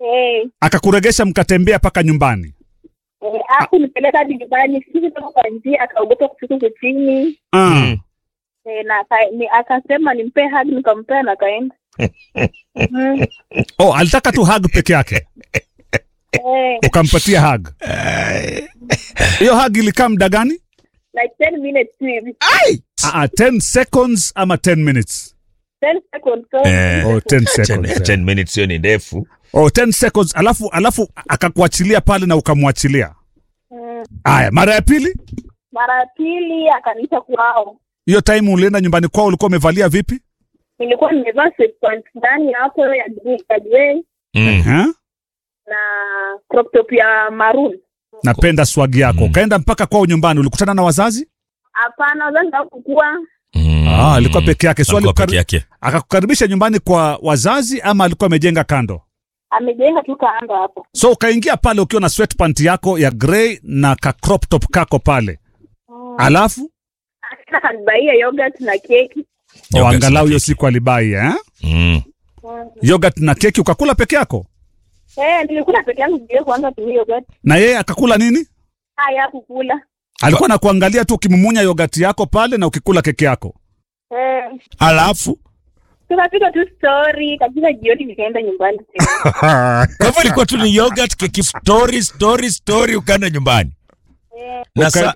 Eh, akakuregesha mkatembea mpaka nyumbani. eh, hakunipeleka hadi nyumbani. Sisi toka kwa njia, akaogopa kufika huko chini. Ah. Eh, na aka- ni- akasema nimpe hug, nikampea na akaenda. Mm, Oh, alitaka tu hug peke yake, eh, ukampatia hug. Hiyo hug ilikaa muda gani? like 10 minutes tu hivi. Ah, ah, 10 seconds ama 10 minutes? 10 seconds. so- Eh. Oh, 10 10, seconds. eh. 10 minutes hiyo ni ndefu. Oh, 10 seconds alafu alafu akakuachilia pale na ukamwachilia. Mm, Aya, mara ya pili Mara ya pili akaniita kwao. hiyo time ulienda nyumbani kwao ulikuwa umevalia vipi? Nilikuwa nimevaa sweatpants ndani hapo ya ya grey Mm. Eh? na crop top ya maroon. Napenda swagi yako. Ukaenda mpaka kwao nyumbani, ulikutana na wazazi? Hapana, wazazi hawakukuwa. Mm. Ah, alikuwa peke yake. So Alikuwa alikukari- peke yake. akakukaribisha nyumbani kwa wazazi ama alikuwa amejenga kando? Amejenga tu kando hapo. So ukaingia pale ukiwa na sweatpant yako ya grey na ka crop top kako pale, alafu Akina kanibaia yogurt na keki. oh, Yogurt angalau na hiyo keki. siku alibai eh? Mm. Mm. Yogurt na keki ukakula peke yako, Eh, nilikula peke yangu sijui kuanza tumia yogurt. na yeye akakula nini? Haya kukula. Alikuwa na kuangalia tu ukimumunya yogurt yako pale na ukikula keki yako. Eh, Alafu tukapiga tu story kabisa, jioni nikaenda nyumbani tena. kwa hivyo ilikuwa tu ni yogurt, keki, story, story, story, ukaenda nyumbani Eh, na, sa...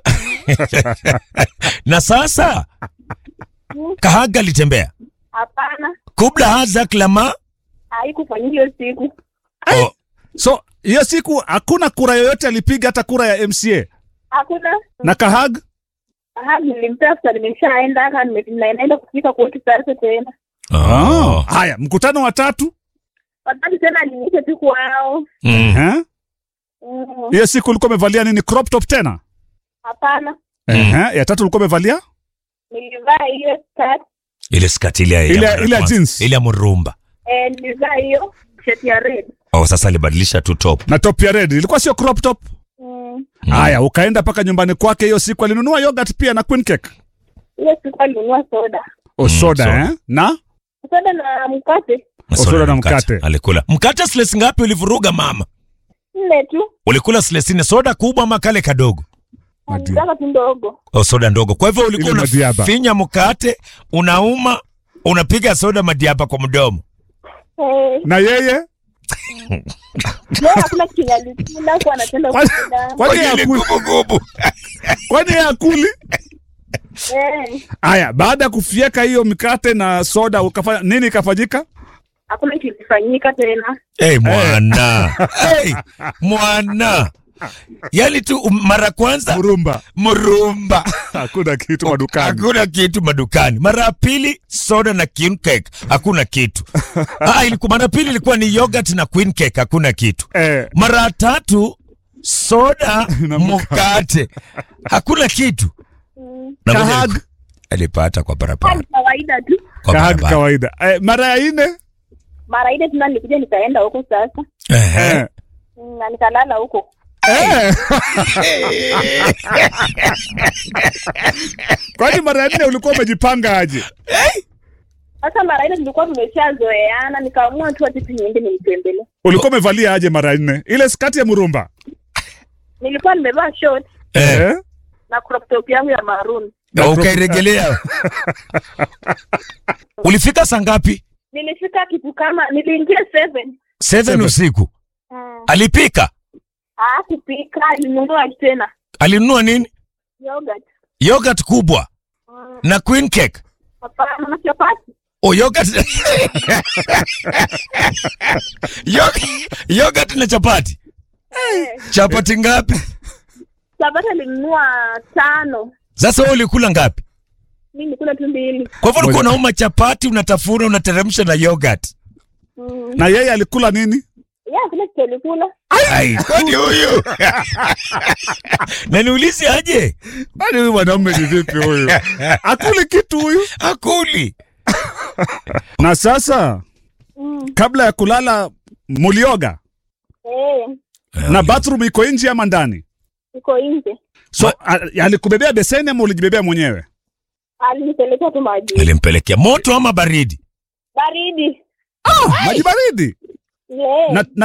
na sasa kahaga alitembea hapana, kubla haza klama haikufanyika hiyo siku. oh. So hiyo siku hakuna kura yoyote alipiga, hata kura ya MCA Hakuna. na kahag. Aha, nilimpea after nimeshaenda haka nime- naenda kufika kwetu sasa tena. Oh. Haya, mkutano wa tatu Wakati tena aliniita tu kwao. Mm. eh? Mm, Hiyo siku ulikuwa umevalia nini? Crop top tena? Hapana, Ehe, ya tatu ulikuwa umevalia nilivaa hiyo skirt, ile skati ile ya- Ile- ya ile ya kwanza. jeans. ile ya murumba eh, nilivaa hiyo shirt ya red. oh, sasa alibadilisha tu top na top ya red, ilikuwa sio crop top. Mm, Haya, ukaenda mpaka nyumbani kwake. Hiyo siku alinunua yogurt pia na queen cake hiyo siku alinunua soda, o Mm, soda soda. eh? na soda na mkate soda na mkate. alikula mkate sles ngapi ulivuruga mama nne tu, ulikula slesine soda kubwa ama kale kadogo Madia. nitaka tu ndogo. oh, soda ndogo kwa hivyo ulikuwa Ile madiaba. unafinya mkate unauma unapiga soda madiaba kwa mdomo Eh, na yeye leo hakuna kitu alikula kwa anapenda Kwani- kukula. kwani yeye akuli? gubugubu Kwani yeye akuli? Eh, Haya, baada ya kufieka hiyo mikate na soda ukafanya nini? Ikafanyika hakuna kitu kilifanyika tena. hey, mwana hey, mwana yani tu um, mara kwanza murumba, mrumba hakuna kitu madukani. hakuna kitu madukani mara ya pili soda na queen cake hakuna kitu ah, ilikuwa mara ya pili ilikuwa ni yogurt na queen cake hakuna kitu Eh, mara ya tatu soda Na mkate hakuna kitu Mm, Na ngoja Kahag. aliku- alipata kwa barabara hali kawaida tu. kwa kahag barabara kawaida. Eh, mara ya nne Mara ile tena nilikuja nikaenda huko sasa Ehe. eh, Mm, na nikalala huko. eh. Kwani mara ya nne ulikuwa umejipanga aje? Sasa mara ile tulikuwa tumeshazoeana, nikaamua tu ati niende nimtembele. Ulikuwa umevalia aje mara ya nne? Ile skati ya murumba Nilikuwa nimevaa short Eh, eh? na crop top yangu ya maroon. na ukairegelea ulifika saa ngapi Nilifika kitu kama niliingia seven. seven usiku Mm. alipika Hakupika, alinunua tena alinunua nini yogurt. yogurt kubwa Mm, na queen cake Hapana, na chapati. oh, yogurt Yog- yogurt na chapati Eh, chapati ngapi chapati alinunua tano. sasa wewe ulikula ngapi Mimi nilikula tu mbili. kwa hivyo ulikuwa Moja. unauma chapati unatafuna unateremsha na yogurt Mm. Na yeye alikula nini? Ya, kuna kitu alikula. Ai, kwani huyu na niulize aje Kwani huyu mwanaume ni vipi huyu? Akuli kitu huyu. akuli Na sasa Mm. kabla ya kulala mulioga Eh, na bathroom iko nje ama ndani? iko nje. So a- alikubebea beseni ama ulijibebea mwenyewe? Alinipelekea tu maji. alimpelekea moto ama baridi Baridi. Maji baridi. Yeah. Na, na